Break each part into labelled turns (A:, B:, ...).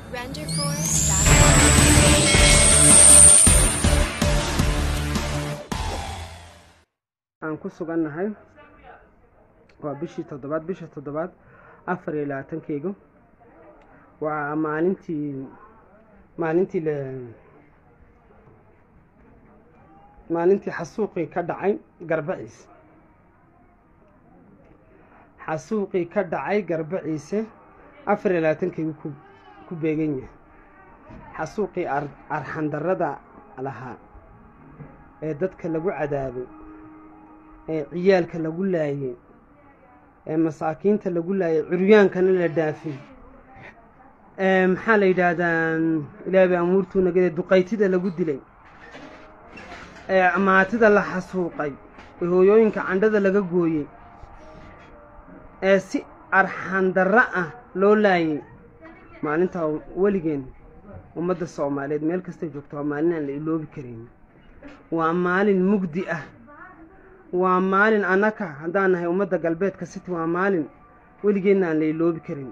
A: aan ku sugannahay waa bishii toddobaad bisha toddobaad afar iyo labaatankeygu waa maalintii maalintii la maalintii xasuuqii ka dhacay garbaciise xasuuqii ka dhacay garbaciise afar iyo labaatankeygu ku ku beegan yahay xasuuqii arxandarrada lahaa ee dadka lagu cadaabay ee ciyaalka lagu laayay ee masaakiinta lagu laayay curyaankana la dhaafay ee maxaa la yidhaahdaa ilaahay bay amuurtuu nagade duqaytida lagu dilay ee amaatida la xasuuqay ee hooyooyinka candhada laga gooyey ee si arxandarro ah loo laayay maalintaa weligeen ummadda soomaaliyeed meel kastay joogto waa maalin aan la iloobi karin waa maalin mugdi ah waa maalin annaka haddaan nahay ummadda galbeedka city waa maalin weligeenna aan la iloobi karin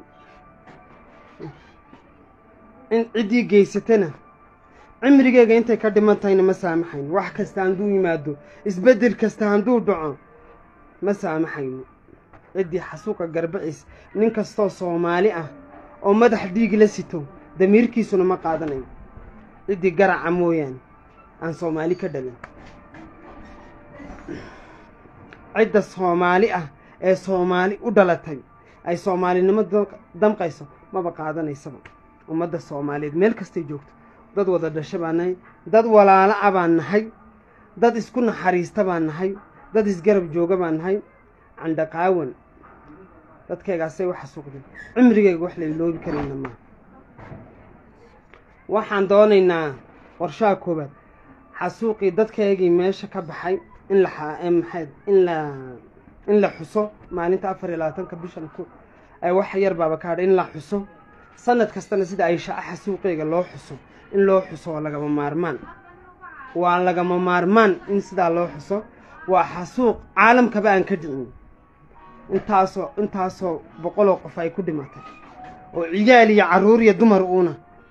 A: in ciddii geysatana cimrigeega intay ka dhiman tahayna ma saamaxayno wax kasta handuu yimaado isbeddel kasta handuu dhaco ma saamaxayno ciddii xasuuqa garbaciis nin kastoo soomaali ah oo madax dhiig la sito damiirkiisuna ma qaadanayo ciddii garaca mooyaane aan soomaali ka dhalin cidda soomaali ah ee soomaali u dhalatay ay soomaalinimo damqayso maba qaadanaysaba ummadda soomaaliyeed meel kastay joogto dad wada dhasho baan nahay dad walaalo a baan nahay dad isku naxariista baan nahay dad isgarab jooga baan nahay candhaqaawan dadkaygaasay u xasuuqdeen cimrigayga wax la iloobi karayna maa waxaan doonaynaa qorshaha koobaad xasuuqii dadkaygii meesha ka baxay in la maxayd in la in la xuso maalinta afar iyo labaatanka bishan ku ay wax yar baaba ka hadha in la xuso sanad kastana sida ay shaca xasuuqeyga loo xuso in loo xuso waa lagama maarmaan waa lagama maarmaan in sidaa loo xuso waa xasuuq caalamkaba aan ka dhicin intaasoo intaasoo boqoloo qof ay ku dhimatay oo ciyaal iyo carruur iyo dumar uuna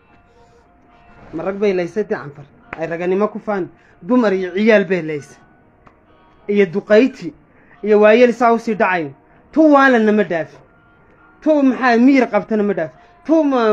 A: ma rag bay laysay dee canfar ay raganimo ku faan dumar iyo ciyaal bay laysay iyo duqayti iyo waayeel saa usii dhacayo tu waalana ma dhaafin tu maxaa miyir qabtana ma dhaafin tu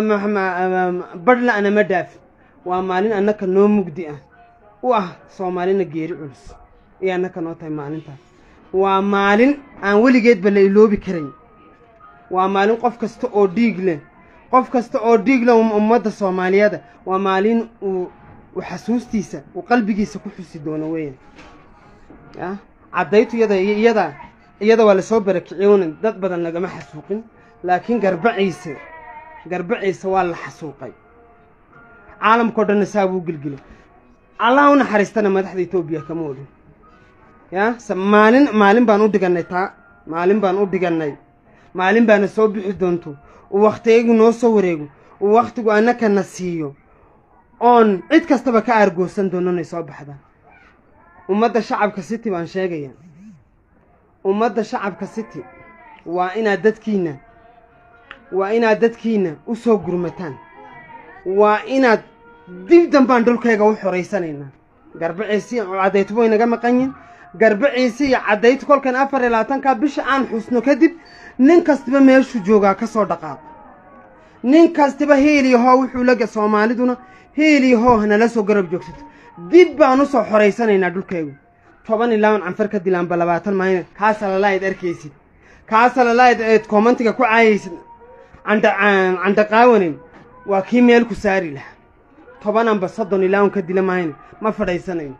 A: badhla'na ma dhaafin waa maalin annaka noo mugdi ah u ah soomaalina geeri culus iyo annaka noo tahay maalintaas waa maalin aan weligeedba la iloobi karayn waa maalin qof kasta oo dhiig leh qof kasta oo dhiig leh ummadda soomaaliyeeda waa maalin uu xasuustiisa uu qalbigiisa ku xusi doono weeyaan ya caddaytu iyada iyada iyada waa lasoo barakiciyowna dad badan lagama xasuuqin laakiin garbaciise garbaciise waa la xasuuqay caalamkao dhanna saa buu gelgelay allah u naxariistana madaxda etoobiya kama odhin ya maalin maalin baan u dhigannay taa maalin baan u dhigannay maalin baana soo bixi doonto uu wakhtigaygu noo soo wareego uu wakhtigu annakana siiyo oon cid kastaba ka aargoosan doono inay soo baxdaan ummadda shacabka city baan sheegayaa ummadda shacabka city waa inaad dadkiinna waa inaad dadkiinna u soo gurmataan waa inaad dib dambaan dhulkayga u xoraysanaynaa garbaciisi caddaytu way naga maqan yihin garbaciisi iyo caddaytu kolkan afar iyo labaatanka bisha aan xusno kadib nin kastiba meeshuu joogaa ka soo dhaqaaqo nin kastiba hiiliyo hoo wuxuu laga soomaaliduna hiiliyo hoo hanala soo garab joogsato dib baan u soo xoraysanaynaa dhulkaygu toban ilaawan canfar ka dilaanba labaatan mayna kaasa lalaaid arkaysid kaasa lalaaid eed koomantiga ku caayaysid candhaqaawanin waa kii meel ku saari lahaa tobananba soddon ilaawan ka dila mayna ma fadhaysanayn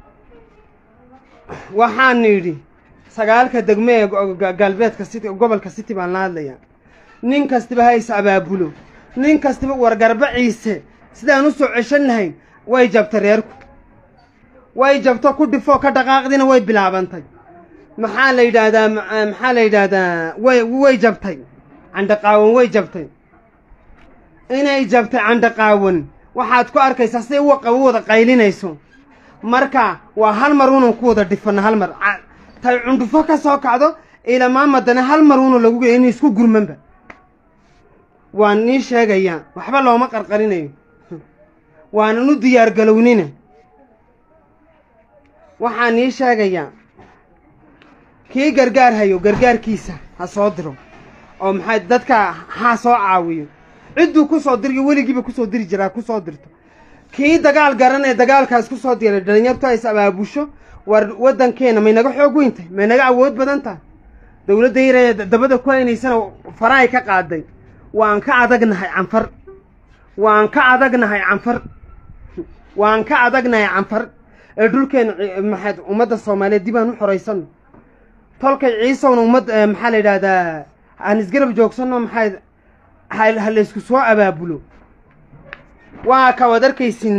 A: waxaan idhi sagaalka degme ee galbeedka city gobolka city baan la hadlayaa nin kastiba ha is abaabulo nin kastiba war garbaciise sidaan u soo ceshan lahayn way jabta reerku way jabto ku dhifoo ka dhaqaaqdina way bilaabantay maxaa la yidhaahdaa maxaa la yidhaahdaa way way jabtay candhaqaawan way jabtay inay jabtay candhaqaawan waxaad ku arkaysaa siday u wada qaylinayso marka waa hal mar unan ku wada dhifano hal mar tay cundhufo ka soo kacdo ilamaa madana hal mar una lagu geeya in isku gurmanba waan nii sheegayaa waxba looma qarqarinayo waanan u diyaar galownina waxaan nii sheegayaa kii gargaar hayo gargaarkiisa ha soo diro oo maxay dadka ha soo caawiyo cidduu ku soo diriyo weligiiba kusoo diri jiraa ku soo dirto kii dagaal garan ee dagaalkaas ku soo diray dhalinyartu hays abaabusho war waddankeena may naga xoog weyntahay may naga awood badan tahay dowladda yaree dabada ku haynaysana farahay ka qaaday waan ka adagnahay canfar waan ka adagnahay canfar waan ka adagnahay canfar ee dhulkeena maxaad ummadda soomaaliyeed dib aan u xoraysano tolkay ciisowna ummad maxaa la yidhahdaa aan isgarab joogsanno maxayd ha laysku soo abaabulo waa ka wad arkaysin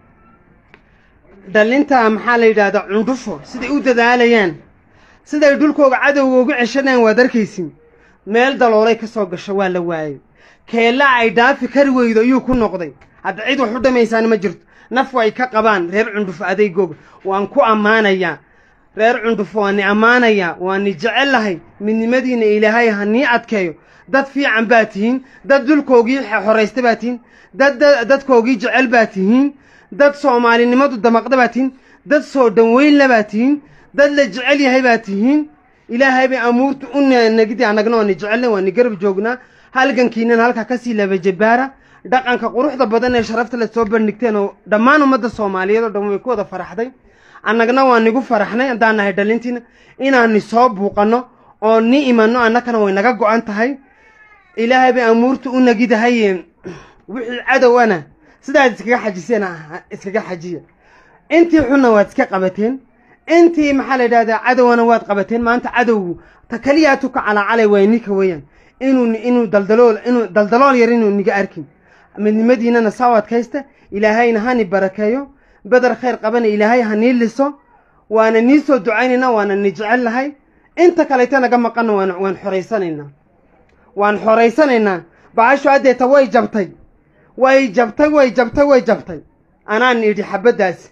A: dhallinta maxaa la yidhahdaa cundhufo siday u dadaalayaan siday dhulkooga cadowga ugu ceshanayaan waad arkaysin meel daloolay ka soo gasho waa la waayey keella ay dhaafi kari weydo ayuu ku noqday hadda cid wax u dhamaysaan ma jirto naf way ka qabaan reer cundhufo adeygooga waan ku ammaanayaa reer cundhufo waa ni ammaanayaa waa ni jecellahay midnimadiina ilaahay ha nii adkeeyo dad fiican baa tihiin dad dhulkoogii xoraysta baa tihiin dad dadkoogii jecel baa tihiin dad soomaalinimadu damaqda baa tihiin dad soo dhanweynla baa tihiin dad la jecel yahay baa tihiin ilaahay bay amuurta u nagidi annagna waa ni jecelna waa ni garab joognaa halgankiinan halkaa kasii labajabaara dhaqanka quruxda badan ee sharafta la soo bandhigteen oo dhammaan ummadda soomaaliyeed oo dhan way ku wada faraxday annagna waa nigu faraxnay haddaan nahay dhalintiina inaan ni soo buuqanno oo ni imanno annakana way naga go-an tahay ilaahay bay amuurta u nagidahay wixii cadowana sidaad iskaga xajiseen iskaga xajiya intii xunna waad iska qabateen intii maxaa la yidhahdaa cadowna waad qabateen maanta cadowgu ta keliyaatu ka calaacalay waa ninka weeyaan inuu inuu daldalool inuu daldalool yar inuu niga arkin midnimadiinana saa u adkaysta ilaahayna ha ni barakeeyo bedar khayr qabana ilaahay ha nii liso waana nii soo ducaynayna waana ni jecel lahay inta kaleyta naga maqanna waan waan xoraysanaynaa waan xoraysanaynaa bahashu haddeeta way jabtay way jabtay way jabtay way jabtay anaan idhi xabaddaasi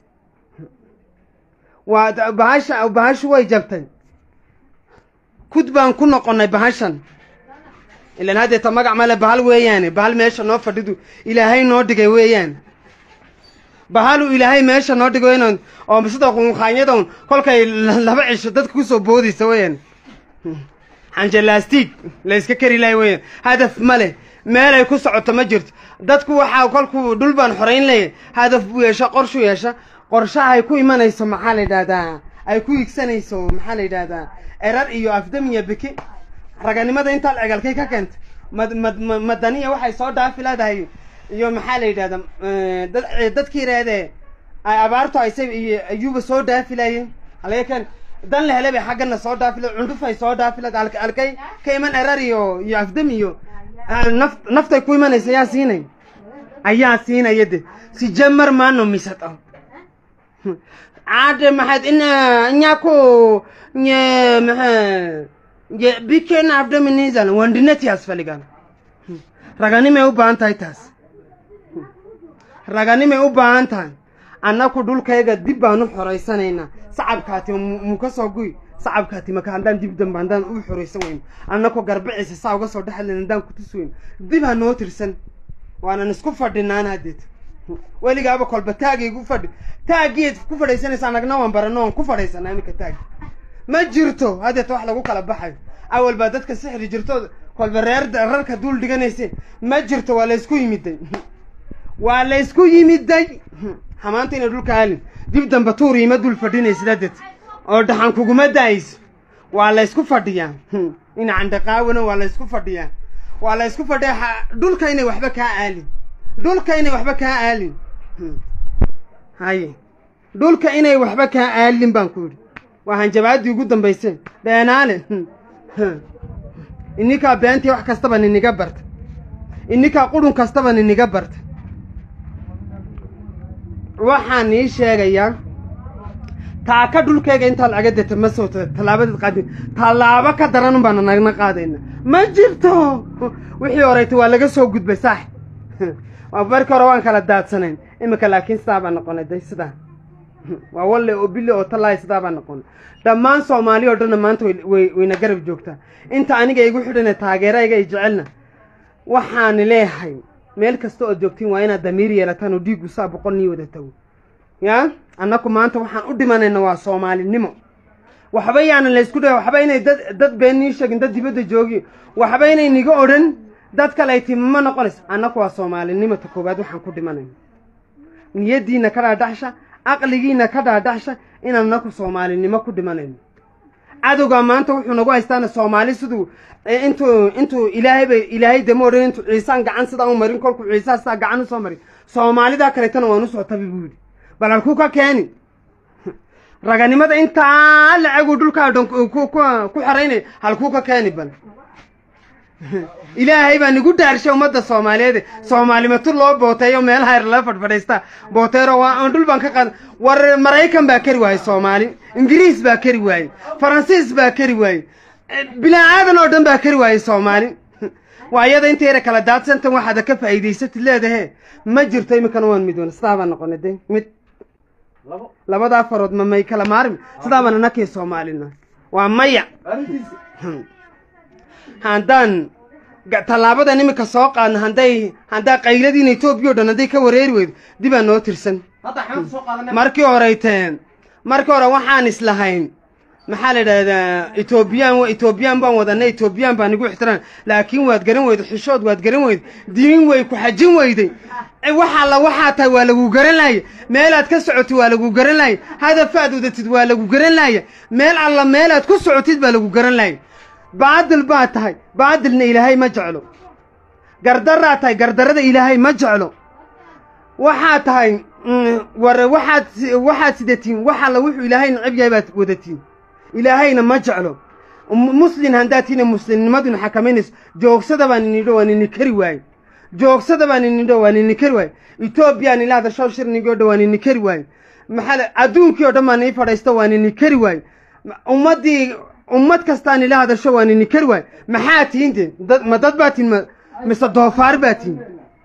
A: waa bahasha bahashu way jabtay kud baan ku noqonnay bahashan ilaan haddeeta magac male bahal weeyaane bahal meesha noo fadhidu ilaahay noo dhigay weeyaan bahalu ilaahay meesha noo dhigay weeyaan oo sida qunqaanyadan kolkay laba cisho dadka kusoo boodaysa weeyaan xanjalaastig la iska kari lahay weeyaan hadaf ma leh meelay ku socoto ma jirto dadku waxaa kolkuu dhul baan xorayn leeyahy hadaf buu yeesha qorshu yeesha qorshaha ay ku imanayso maxaa la yidhahdaa ay ku higsanayso maxaa la yidhahdaa erar iyo afdam iyo biki raganimada intaad cegalkay ka keenta mad mad madaniya waxay soo dhaafi leedahay iyo maxaa la yidhahdaa dad dadkii reedee ay abaartu aysa iyo ayuuba soo dhaafi laayeen halaga keen dan la hele bay xaggana soo dhaafi leed cundhufay soo dhaafi leed alkay ka iman erar iyo iyo afdam iyo naf naftay ku imanaysa ayaa siinay ayaa siinaya de si jamar maano misad oh caade maxaad ina nyako nye maxa ye bikena abdominizal wandinati asfaligan raganimay u baahan tahay taas raganimay u baahan tahay annaku dhulkayga dib baan u xoraysanaynaa sacabkaati muka soo guy sacabkaati maka haddaan dib dambe haddaan u xoraysan weyno annakoo garbiciisa saa uga soo dhexlen haddaan kutus weyno dib ha noo tirsan waanan isku fadhinaan haddeed weligaaba kolba taagaygu fadhi taagiyeed ku fadhaysanaysa annagna waan barano waan ku fadhaysanaa iminka taagi ma jirto haddeeta wax lagu kala baxayo awal baa dadka sixri jirto kolba reer rarka duul dhiganayseen ma jirto waa laysku yimiday waa laysku yimiday hamaanta ina dhulka halin dib damba tuur ima dul fadhinaysid haddeet oo dhaxan kuguma daayso waa laysku fadhiyaa ina candhaqaawina waa laysku fadhiyaa waa laysku fadhiyaa dhulka inay waxba kaa aalin dhulka inay waxba kaa aalin haye dhulka inay waxba kaa aalin baan ku yidhi waa hanjabaaddii ugu dambayseen beenaale ininkaa beentii wax kastaba niniga barta ininkaa qurun kastaba niniga barta waxaan nii sheegayaa taaka dhulkayga intaa lacaga deta ma soo tallaabadeed qaadin tallaabo ka daran baana nagna qaadayna ma jirto wixii horeyta waa laga soo gudbay saax markii hore waan kala daadsanayn iminka laakiin sidaa baa noqonay day sidaa waa walle oo bille oo tallaay sidaa baa noqonay dhammaan soomaali oo dhanna maanta way wayna garab joogtaa inta aniga igu xidhana taageerayga ay jecelna waxaan leeyahay meel kasta ood joogtiin waa inaad damiir yeelataan oo dhiiggu saa boqol nii wada tago yaa annaku maanta waxaan u dhimanayna waa soomaalinimo waxba yaanan laysku dhaha waxba inay dad dad been nii sheegin dad dibadda joogi waxba inay niga odhan dad kale ay timi ma noqonaysa annaku waa soomaalinimota koowaad waxaan ku dhimanayna niyaddiina ka dhaadhaxsha aqligiina ka dhaadhaxsha inaan annaku soomaalinimo ku dhimanayno cadowgaa maanta wuxuu nagu haystaana soomaali siduu intuu intuu ilaahay bay ilaahay dama odhan intuu ciisaan gacan sidaa u marin kolkuu ciisaa sidaa gacan usoo marin soomaalidaa kaleetana waan usoo tabi buu yidhi bal halkuu ka keeni raganimada intaa lacaguu dhulkaa dhan ku xeraynaya halkuu ka keeni bal ilaahay baa nigu dhaarshay ummadda soomaaliyeed soomaalimatu loo booteeyo meel hayr lala fadhfadhaystaa booteero waa dhul baan ka qaad war maraykan baa kari waayey soomaali ingiriis baa kari waayey faransiis baa kari waayey bilaa aadan oo dhan baa kari waayey soomaali waa iyada inta yara kala daadsantan waxaada ka faa'iidaysatid leedahe ma jirto iminkana waan midoona sidaa baan noqonay de mid labadaa farood ma may kala maarmi sidaa baan anakii soomaalina waa maya haddaan tallaabadan iminka soo qaadna hadday haddaa qayladiina etoobiya o dhan hadday ka wareeri weydo dibaa noo tirsan markii horeyteen markii hore waxaan islahayn maxaa la yidhahdaa etoobiyaan etoobiyaan baan wadanay etoobiyaan baa nigu ixtiraan laakiin waad garan weyday xishood waad garan weyday diin way ku xajin weyday waxaa la waxaa tahay waa lagu garan laaya meelaad ka socotid waa lagu garan laaya hadafaad wadatid waa lagu garan laaya meel alla meelaad ku socotid baa lagu garan laaya baadil baa tahay baadilna ilaahay ma jeclo gardaraa tahay gardarada ilaahay ma jeclo waxaa tahay war waxaad waxaad sidatiin wax alla wuxuu ilaahay necab yahay baad wadatiin ilaahayna ma jeclo muslin haddaad tiina muslimnimaduna xakamaynayso joogsada baan inidho waan ini kari waaye joogsada baan inidho waan ini kari waaye etoobiyaan ila hadasho shirnigii o dhan waan ini kari waaye maxaa adduunkii o dhan baan ii fadhaysto waan ini kari waaye ummaddii ummad kastaan ila hadasho waan ini kari waaye maxaa tihin de ma dad baa tihin mise doofaar baa tihin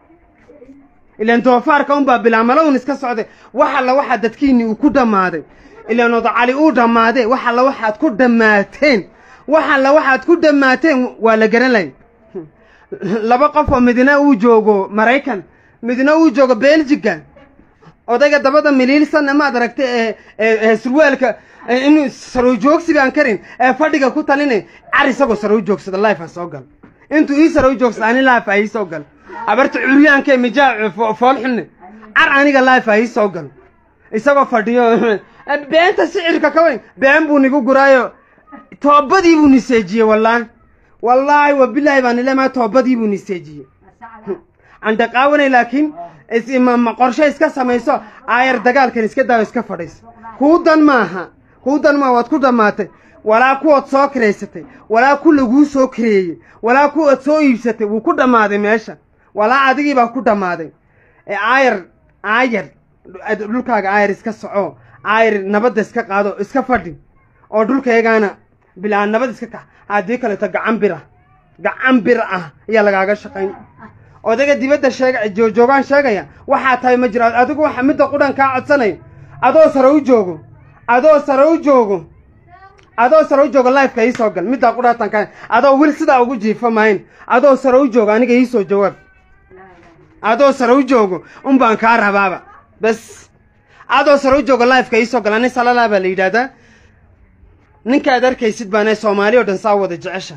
A: ilaan doofaarka unbaa bilaamalown iska socday wax alla waxaa dadkiinni uu ku dhammaaday ilaan odacali uu dhammaadee wax alla waxaad ku dhammaateen wax alla waxaad ku dhammaateen waa la garan laya laba qof oo midna uu joogo maraykan midna uu joogo beljiga odayga dabada miliilsanna maad aragta ee surwaalka inuu sarow joogsi baan karin ee fadhiga ku talinay car isagoo sarow joogsada life ha soo gal intuu ii sarow joogsada ani life ha ii soo gal habarta curyaanka mijaa fool xunne car aniga life ha ii soo gal isagoo fadhiyo beenta sicirka ka weyn been buu nigu guraayo toobadii buu niseejiyey wallaahi wallaahi wa bilaahi baan ilemaha toobadii buu niseejiyey andhaqaawanay laakiin qorshe iska samayso aayar dagaalkan iska daawo iska fadhiisa kuu dan maaha kuu dan maaha waad ku dhammaatay walaa kuwaad soo kiraysatay walaa ku laguu soo kireeyey walaa kuwaad soo iibsatay wuu ku dhammaaday meesha walaa adigii baa ku dhammaaday aayar aayar dhulkaaga aayar iska soco aayar nabadda iska qaado iska fadhi oo dhulkayagaana bilaa nabad iska kax haddii kaleeto gacan bir ah gacan bir ah ayaa lagaaga shaqayn odayga dibadda sheega joogaan sheegaya waxaa tahay ma jiro adigu waxa midda qudhan kaa codsanaya adoo sare u joogo adoo sare u joogo adoo sare u joogo lifeka iisoo gal middaa qudhaatan kaa adoo wil sidaa ugu jiifa maayn adoo sare u joogo aniga iisoo jawaab adoo sare u joogo un baan kaa rabaaba bas adoo sare u joogo lifeka iisoo gal ani salalaa baa la yidhaahdaa ninkaad arkaysid baana soomaali o dhan saa wada jecesha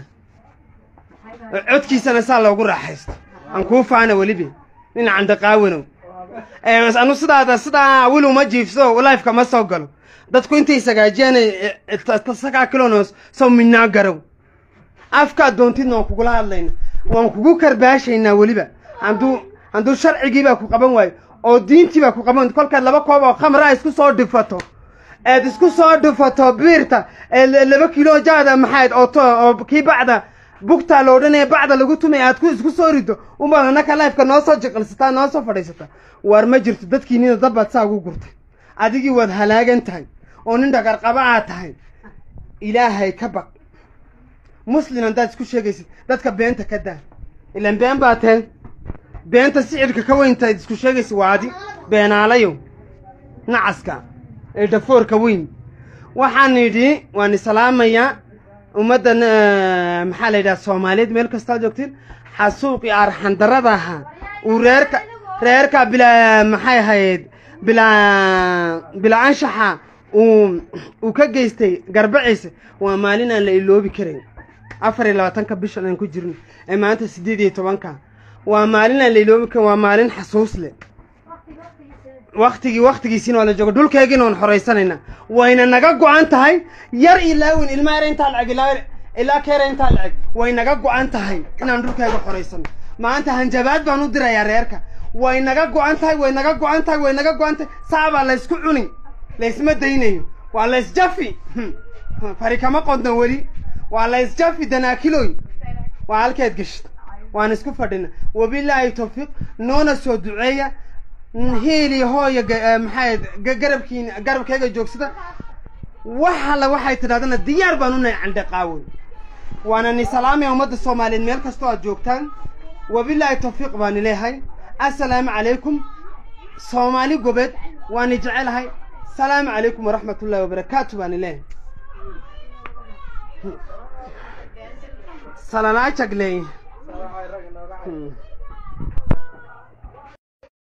A: codkiisana saa loogu raaxaysto aan kuu faana welibi nin candaqaawanow anu sidaada sidaa wil uma jiifso lifeka ma soo galo dadku intay sagaajiyaan sagaa kilonos soo minaa garow afkaad doontidna waan kugula hadlayna waan kugu karbaashaynaa weliba hadduu hadduu sharcigiibaa ku qaban waayo oo diintiibaa ku qaban kolkaad laba koob oo khamraa isku soo dhifato eed isku soo dhifato biirta laba kilo jaada maxayd oo kii bacda bugtaa la odhanaya bacda lagu tumay aad ku isku soo rido umaad annaka lifeka noo soo jiqilsataa noo soo fadhiisataa waar ma jirto dadkiinina dabbaad saa ugu gurtay adigii waad halaagan tahay oo nin dhagarqaba aad tahay ilaahay ka baq muslin haddaad isku sheegaysid dadka beenta ka daa ilaan been baa tahay beenta sicirka ka weyntaad isku sheegaysid waa adi beenaalayo nacaska ee dhafoorka weyn waxaan idhi waan islaamayaa ummaddan maxaa la yidhaha soomaaliyeed meel kastaad joogtiin xasuuqii arxandarada ahaa uu reerka reerka bilaa maxay ahayd bilaa bilaa anshaxa uu uu ka geystay garbaciisa waa maalin aan la iloobi karayn afar iyo labaatanka bishan aan ku jirno ee maanta siddeed iyo tobanka waa maalin aan la iloobi karin waa maalin xasuus leh waktigii waktigiisiina waa la jooga dhulkeegiina waan xoraysanaynaa wayna naga go-an tahay yar ilaa weyn ilmaa yar intaa lacag ilaa ilaa keera intaa lacag way naga go-an tahay inaan dhulkeega xoraysano maanta hanjabaad baan u dirayaa reerka way naga go-an tahay way naga go-an tahay way naga go-an tahay saabaa laysku cuni laysma daynayo waa laysjafi fari kama qodno weli waa laysjafi danaakiloy waa halkeed geshta waan isku fadhina wabilaahi tawfiiq noona soo duceeya hiili hooya maxay garabkiina garabkeyga joogsada wax alla waxay tidhahdana diyaar baan u nahay candhe qaawan waana ni salaamaya ummadda soomaaliyeed meel kastoo aad joogtaan wabilaahi tawfiiq baani leehay assalaamu calaykum soomaali gobeed waani jecelahay salaamu calaykum waraxmat ullahi wabarakaatu baani leehay salanaa jagley